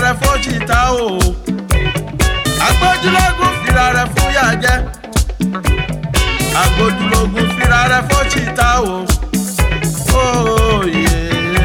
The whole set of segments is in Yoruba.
rẹ fójìta o agbójúlógún fira rẹ fúyà jẹ agbójúlógún fira rẹ fójìta o. Oh, yeah.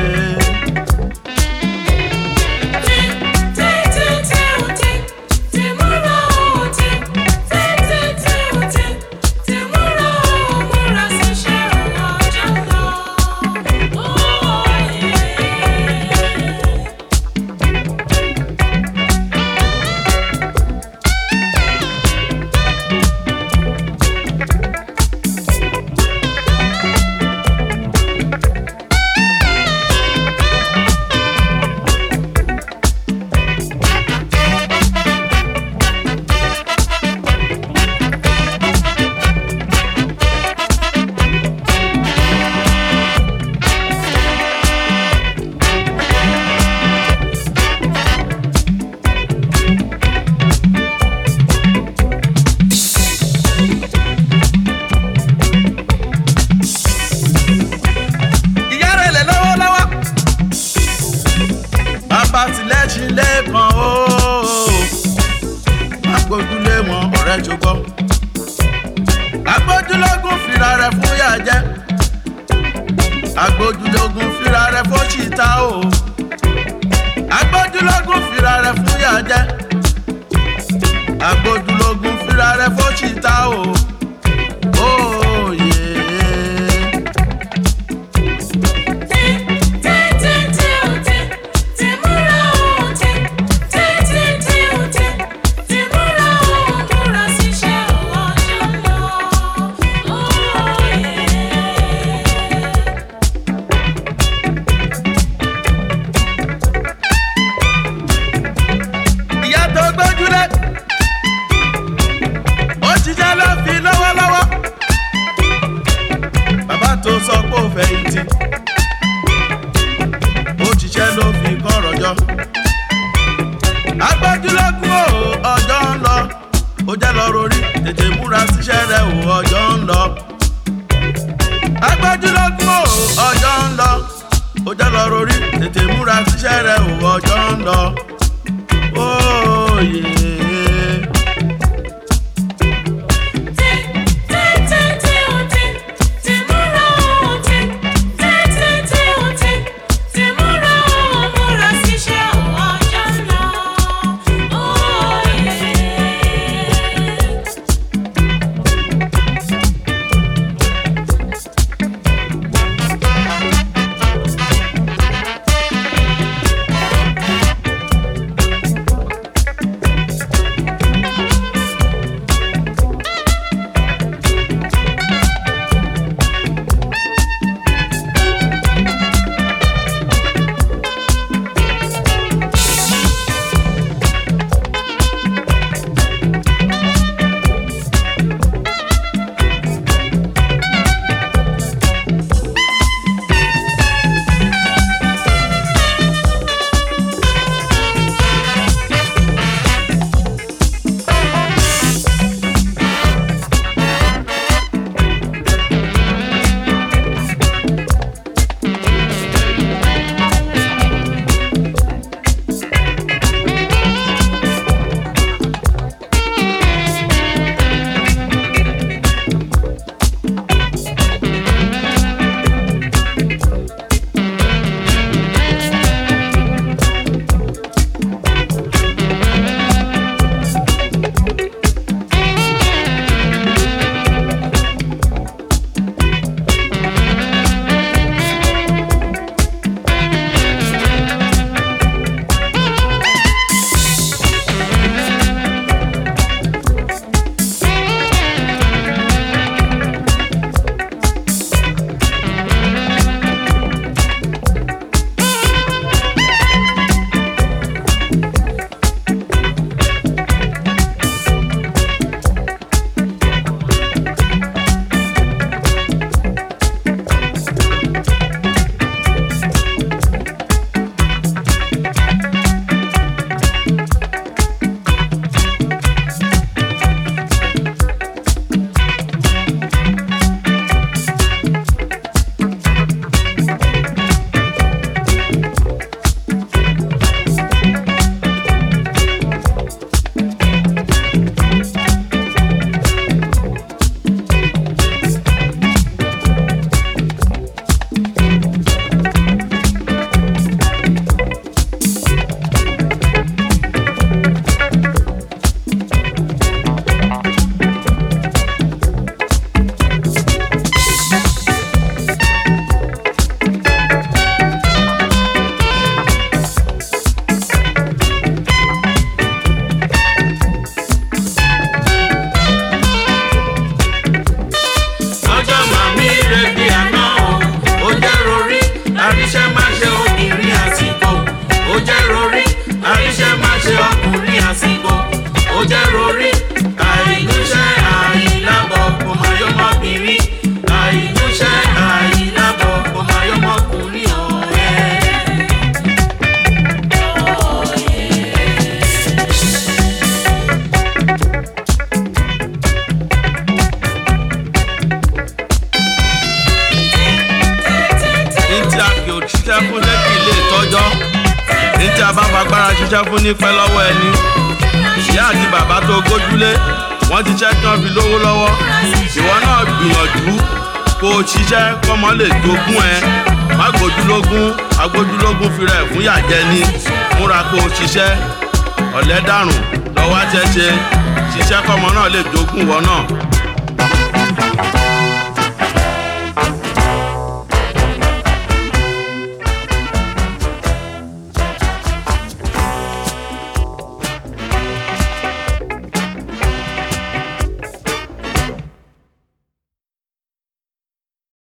ìyá rẹ̀ lẹ̀ lọ́wọ́lọ́wọ́ bàbá tìlẹ́sìn lẹ́ẹ̀kan o agbójúlé wọn ọ̀rẹ́ jọgbọ́ agbójúlógún fira rẹ̀ fún yà jẹ́ agbójúlógún fira rẹ̀ fún ṣìta o agbójúlógún fira rẹ̀ fún yà jẹ́ agbójúlógún fira rẹ̀ fún ṣìta o. Oh, yeah. ìyá tó gbójúlé ó ṣiṣẹ́ ló fi lọ́wọ́lọ́wọ́ bàbá tó sọ pé ó fẹ̀yìntì ó ṣiṣẹ́ ló fi kọ́rọ̀ jọ agbójúlógún o ọjọ́ ń lọ ó jẹ́ lọ rorí tètè múra síṣẹ́ rẹ̀ o ọjọ́ ń lọ agbójúlógún o ọjọ́ ń lọ ó jẹ́ lọ rorí tètè múra síṣẹ́ rẹ̀ o ọjọ́ ń lọ. Oh, yeah. ṣiṣẹ́ fún ní pẹ́ lọ́wọ́ ẹni ìyá àti bàbá tó gójúlé wọ́n ti ṣẹ́ kí wọ́n fi lówó lọ́wọ́ ìwọ náà gbìyànjú kó o ṣiṣẹ́ kọ́mọ lè jogún ẹ má gbójúlógún agbójúlógún fi rẹ̀ fún yàjẹ́ ni múra kó o ṣiṣẹ́ ọ̀lẹ́ dàrùn lọ́wọ́ àtẹ̀ṣe ṣiṣẹ́ kọ́mọ náà lè jogún wọ náà